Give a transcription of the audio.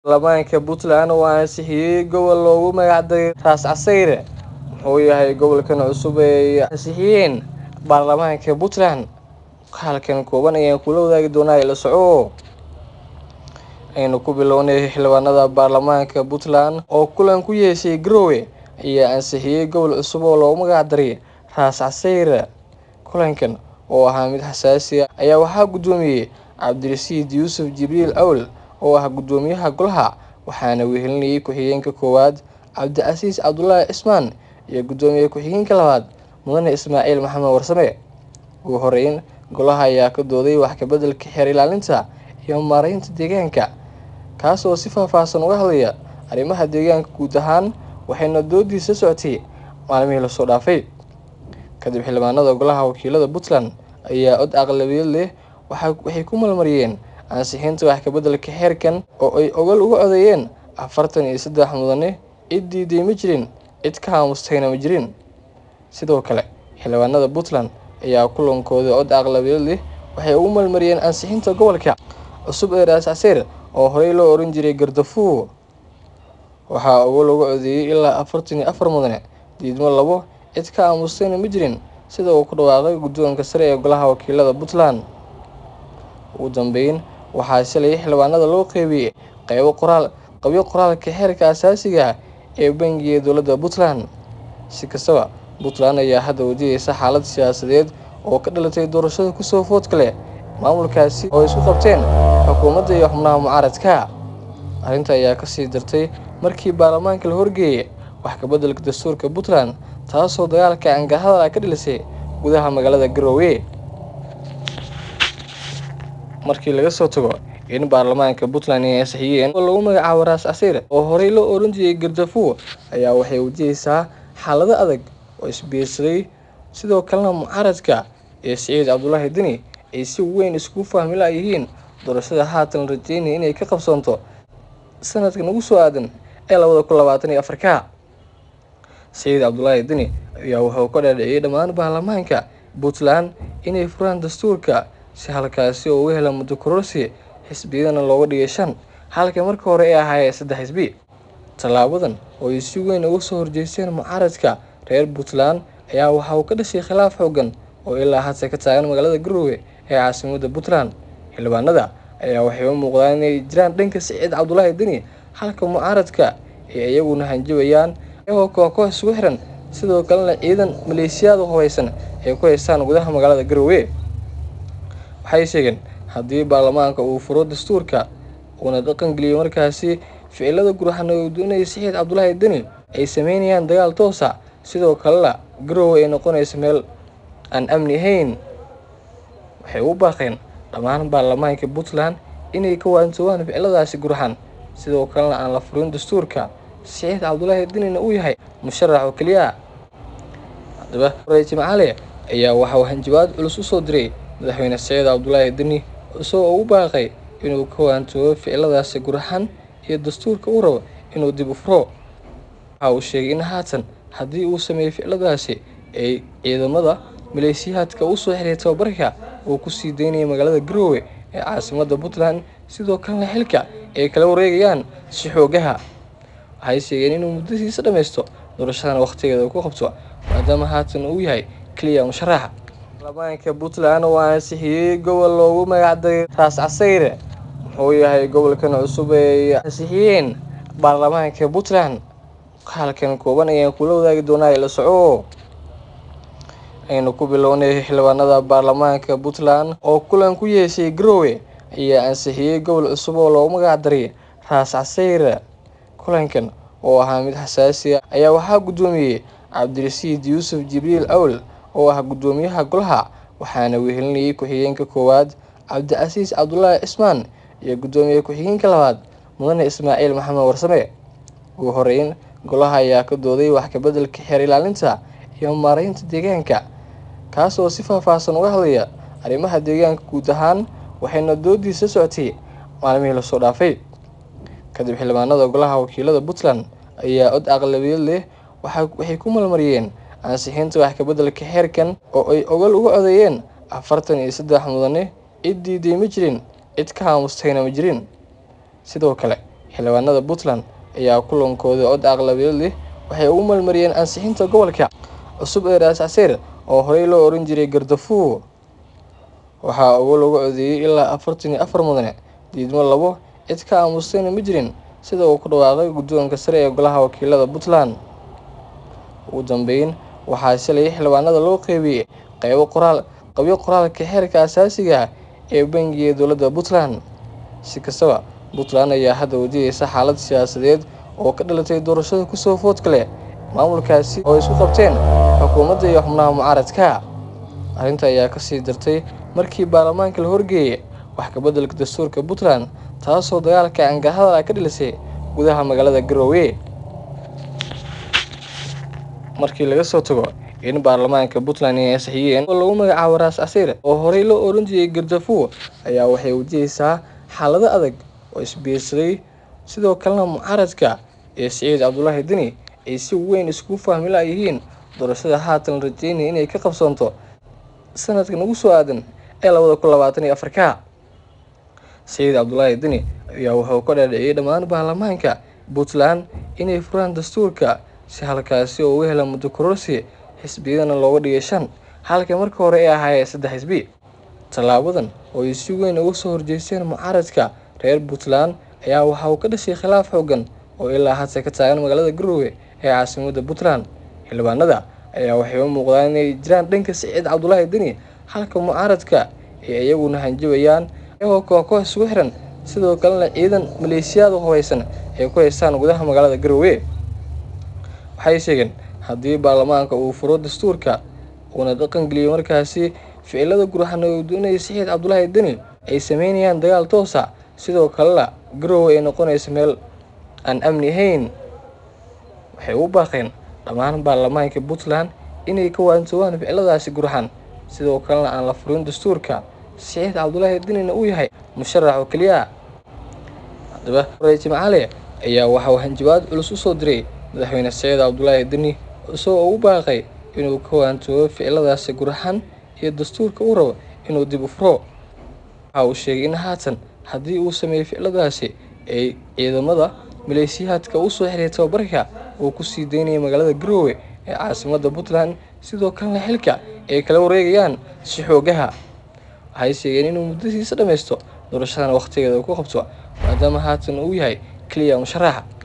baarlamaanka puntland oo ansixiyey gobol loogu magacdaray raas casayre muxuu yahay gobolkan cusub ee ay ansixiyeen baarlamaanka puntland halkan kooban ayaan kula wadaagi doonaa ila soco aynu ku bilownay xildhibaanada baarlamaanka puntland oo kulan ku yeeshay garowe ayaa ansixiyey gobol cusub oo loogu magacdaray raas casayre kulankan oo ahaa mid xasaasi ah ayaa waxaa guddoomiyey cabdirasiid yuusuf jibriil awl oo ah guddoomiyaha golaha waxaana wehelinayay ku-xigeenka koowaad cabdicasiis cabdulaahi cismaan iyo guddoomiye ku-xigeenka labaad mudane ismaaciil maxamed warsame ugu horeyn golaha ayaa ka dooday wax kabeddelka xeer ilaalinta iyo maareynta deegaanka kaas oo si faahfaahsan uga hadlaya arrimaha deegaanka guud ahaan waxayna doodiisa socotay maalmihii lasoo dhaafay kadib xildhibaanada golaha wakiilada puntland ayaa cod aqlabiyad leh waxay ku malmariyeen ansixinta wax kabeddelka xeerkan oo ay ogol uga codeeyeen afartan iyo saddex mudane cid diiday ma jirin cid ka haamustayna ma jirin sidoo kale xildhibaanada puntland ayaa kulankooda cod aqlabiyad leh waxay ugu malmariyeen ansixinta gobolka cusub ee raas caseyr oo horey loo oran jiray gardafuur waxaa ogol uga codeeyey ilaa afartan iyo afar mudane diidmo labo cid ka aamustayna ma jirin sida uu ku dhawaaqay guddoonka sare ee golaha wakiilada puntland ugu dambeyn waxaa shalay xildhibaanada loo qeybiyey qaybo qoraal qabyo qoraalka xeerka asaasiga ah ee bangiga dowladda puntland si kastaba puntland ayaa hadda wajahaysa xaalad siyaasadeed oo ka dhalatay doorashada kusoo foodka leh maamulkaasi oo isku qabteen xukuumadda iyo xubnaha mucaaradka arrinta ayaa kasii dartay markii baarlamaanka la horgeeyay wax kabeddelka dastuurka puntland taasoo dagaalka angahadal ka dhilisay gudaha magaalada garowe markii laga soo tago in baarlamaanka puntland ay ansixiyeen oo lagu magacaabo raas caseyr oo horey loo oran jiray gardafuur ayaa waxay wajahaysaa xaalado adag oo isbiirsaday sidoo kalena mucaaradka iyo siciid cabdulaahi deni ay si weyn iskugu fahmi laayihiin doorashada haatan la rajeynaya inay ka qabsoonto sanadkan ugu soo aadan ee labada kun labaatan iyo afarka siciid cabdulaahi deni ayaa wuxuu ka dhaadhiciyey dhammaan baarlamaanka puntland inay furaan dastuurka si halkaasi oo uga hela muddo kororsi xisbiyadana looga dhigay shan halka marka hore ay ahaayeen saddex xisbi tallaabadan oo ay si weyn uga soo horjeesteen mucaaradka reer puntland ayaa waxa uu ka dhashay khilaaf xoogan oo ilaa hadda ka taagan magaalada garowe ee caasimadda puntland xildhibaanada ayaa waxay u muuqdaan inay jiraan dhanka siciid cabdulaahi deni halka mucaaradka ay iyaguna hanjabayaan iyagoo kooxkoox isugu xiran sidoo kalena ciidan maleeshiyaad u hubaysan ay ku haystaan gudaha magaalada garowe waxay sheegeen haddii baarlamaanka uu furo dastuurka uuna dhaqangeliyo markaasi ficilada gurxana uu doonaya siciid cabdulaahi deni ay sameynayaan dagaal toosa sidoo kalena garowe ay noqonaysa meel aan amni ahayn waxay u baaqeen dhammaan baarlamaanka puntland inay ka waantoobaan ficiladaasi gurxan sidoo kalena aan la furin dastuurka siciid cabdulaahi denina uu yahay musharax oo keliya haddaba ray jimcaale ayaa waxauu hanjabaad culus u soo diray madaxweyne siciid cabdulaahi deni isagoo ugu baaqay inuu ka waantoobo ficiladaasi gurxan iyo dastuurka uu rabo inuu dib u furo waxa uu sheegay in haatan haddii uu sameeyey ficiladaasi ay ciidamada maleeshiyaadka u soo xiray tababarka uu kusii daynaya magaalada garowe ee caasimadda puntland sidoo kalena xilka ay kala wareegayaan si xoogaha waxay sheegeen inuu muddadiisa dhammaysto doorashadana wakhtigeeda ku qabto maadaama haatan uu yahay keliya musharaxa baarlamaanka puntland oo ansixiyey gobol loogu magacdaray raas casayre muxuu yahay gobolkan cusub ee ay ansixiyeen baarlamaanka puntland halkan kooban ayaan kula wadaagi doonaa ila soco aynu ku bilownay xildhibaanada baarlamaanka puntland oo kulan ku yeeshay garowe ayaa ansixiyey gobol cusub oo loogu magacdaray raas casayre kulankan oo ahaa mid xasaasi ah ayaa waxaa guddoomiyey cabdirasiid yuusuf jibriil awl oo ah guddoomiyaha golaha waxaana wehelinayay ku-xigeenka koowaad cabdicasiis cabdulaahi cismaan iyo guddoomiye ku-xigeenka labaad mudane ismaaciil maxamed warsame ugu horeyn golaha ayaa ka dooday wax kabeddelka xeer ilaalinta iyo maareynta deegaanka kaas oo si faahfaahsan uga hadlaya arrimaha deegaanka guud ahaan waxayna doodiisa socotay maalmihii lasoo dhaafay kadib xildhibaanada golaha wakiilada puntland ayaa cod aqlabiyad leh waxay ku malmariyeen ansixinta wax kabeddelka xeerkan oo ay ogol uga codeeyeen afartan iyo saddex mudane cid diiday ma jirin cid ka haamustayna ma jirin sidoo kale xildhibaanada puntland ayaa kulankooda cod aqlabiyad leh waxay ugu malmariyeen ansixinta gobolka cusub ee raas caseer oo horey loo oran jiray gardafuo waxaa ugu lagu codeeyey ilaa afartan iyo afar mudane diidmo labo cid ka aamustayna ma jirin sida uu ku dhawaaqay guddoonka sare ee golaha wakiilada puntland ugu dambeyn waxaa shalay xildhibaanada loo qeybiyey qeybo qoraal qabyo qoraalka xeerka asaasiga ah ee bangiga dowladda puntland si kastaba puntland ayaa hadda wajaheysa xaalad siyaasadeed oo ka dhalatay doorashada kusoo foodka leh maamulkaasi oo isku qabteen xukuumadda iyo xubnaha mucaaradka arrinta ayaa kasii dartay markii baarlamaanka la horgeeyay wax kabeddelka dastuurka puntland taasoo dagaalka angahadal ah ka dhilisay gudaha magaalada garowe markii laga soo tago in baarlamaanka puntland ay ansixiyeen oo lagu magacaabo raas casiir oo horey loo oran jiray gardafuo ayaa waxay wajaheysaa xaalado adag oo isbiirsaday sidoo kalena mucaaradka ee siciid cabdulaahi deni ay si weyn iskugu fahmi laayihiin doorashada haatan la rajeynaya inay ka qabsoonto sanadkan ugu soo aadan ee labada kun labaatan iyo afarka siciid cabdulaahi deni ayaa wuxuu ka dhaadhiciyey dhammaan baarlamaanka puntland inay furaan dastuurka si halkaasi oo uga hela muddo kororsi xisbiyadana looga dhigay shan halka marka hore ay ahaayeen saddex xisbi tallaabadan oo ay si weyn uga soo horjeesteen mucaaradka reer puntland ayaa waxa uu ka dhashay khilaaf xoogan oo ilaa hadda ka taagan magaalada garowe ee caasimadda puntland xildhibaanada ayaa waxay u muuqdaan inay jiraan dhanka siciid cabdulaahi deni halka mucaaradka ay iyaguna hanjabayaan iyagoo koox koox isugu xiran sidoo kalena ciidan maleeshiyaad u hubaysan ay ku haystaan gudaha magaalada garowe waxay sheegeen haddii baarlamaanka uu furo dastuurka uuna dhaqan geliyo markaasi ficilada gurxan oo doonaya siciid cabdulaahi deni ay sameynayaan dagaal toosa sidoo kalena garowe ay noqonaysa meel aan amni ahayn waxay u baaqeen dhammaan baarlamaanka puntland inay ka waantoobaan ficiladaasi gurxan sidoo kalena aan la furin dastuurka siciid cabdulaahi denina uu yahay musharax oo keliya haddaba hore jimcale ayaa waxa uu hanjabaad culus u soo diray madaxweyne siciid cabdulaahi deni isagoo ugu baaqay inuu ka waantoobo ficiladaasi gurxan iyo dastuurka uu rabo inuu dib u furo waxa uu sheegay in haatan haddii uu sameeyo ficiladaasi ay ciidamada maleeshiyaadka u soo xiray tababarka uu kusii daynaya magaalada garowe ee caasimadda puntland sidoo kalena xilka ay kala wareegayaan si xoogaha waxay sheegeen inuu muddadiisa dhammaysto doorashadan wakhtigeeda ku qabto maadaama haatan uu yahay keliya musharaxa